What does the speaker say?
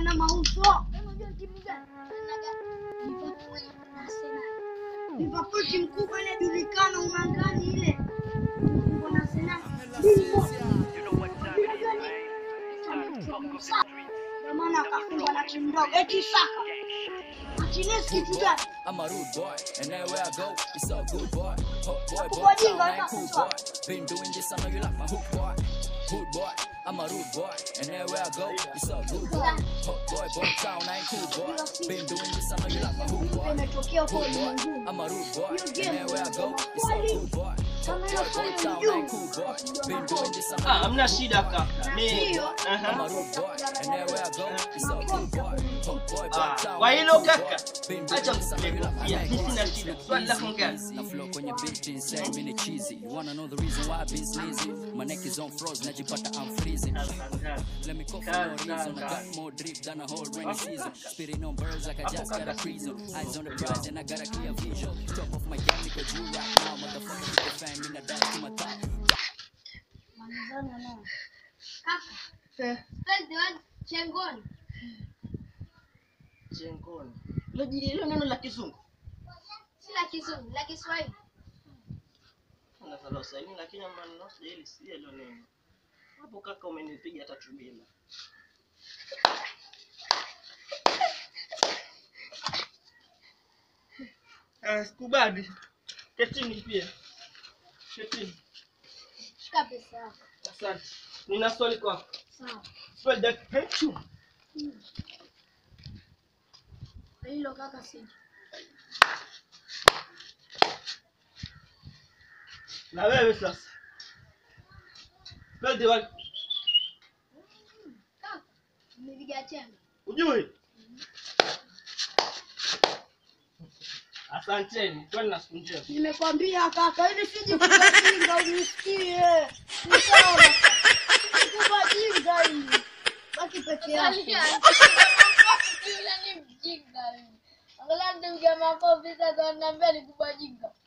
na mauzo. Unajua timu gani? Liverpool na Arsenal. Liverpool timu kubwa inajulikana ungangani ile. Uko na Arsenal. Bingwa. Unajua nini? Ndio maana akafungwa na timu ndogo. Eti Saka. Martinez kitu gani? I'm a rude boy, and everywhere I go, it's a good boy. Hot boy, boy, What you town, got ain't cool for? boy. Been doing this, I know you like my hook boy. Hood boy, I'm a rude boy, and everywhere I go, it's a good boy. Hot boy, boy, town, ain't cool boy. Been doing this, I know you like my hook boy. Imetokea huko Hood boy, ulimwenguni. I'm a rude boy, You and get everywhere I go, me. it's a good boy. Kama Hot hiyo boy, boy, swali town, unajua. ain't cool boy. Been doing this, I know Ah, you hamna shida kaka. Mi Ndio. I'm a Aha. rude boy, and everywhere I go, it's a good boy. Hot boy, boy, Ah, town, kwa ain't hilo cool kaka, boy. Been doing acha this, I know you like my kukufia. hook Mi boy. sina shida. Swali lako ngani? Na flow kwenye beat insane, mini cheesy. You wanna know the reason why I be sleazy? My neck is on froze, najipata I'm freezing. Let me cough for no reason. I got more drip than a whole rainy season. Spitting on birds like I just got a prison. Eyes on the prize and I got a clear vision. Top of my game, niko juu right now. Motherfucker, niko fame, mina die to my top. Manzana na. Kaka, Eh, spell the word chengoni. Jengoni. Hilo ji- hilo neno la kizungu. Si la Kizungu, la Kiswahili. Unazalo saini lakini maneno sijali si hilo neno. Hapo kaka umenipiga hata tubila. Ah, sikubali. Ketini pia. Ketini. Shika pesa yako. Asante. Nina swali kwako. Sawa. Spell that hechu. Hilo kaka si. Na wewe sasa. Spell the word. Kaka, umepiga chenga. Ujui? Asanteni. Kwani na siku njema. Nimekwambia kaka, ili siji kubajinga unisikie. Ni sawa. Kubajinga hili. Baki peke yako. Yule ni mjinga yule. Angalia ndio makofi sasa ananiambia ni kubajinga.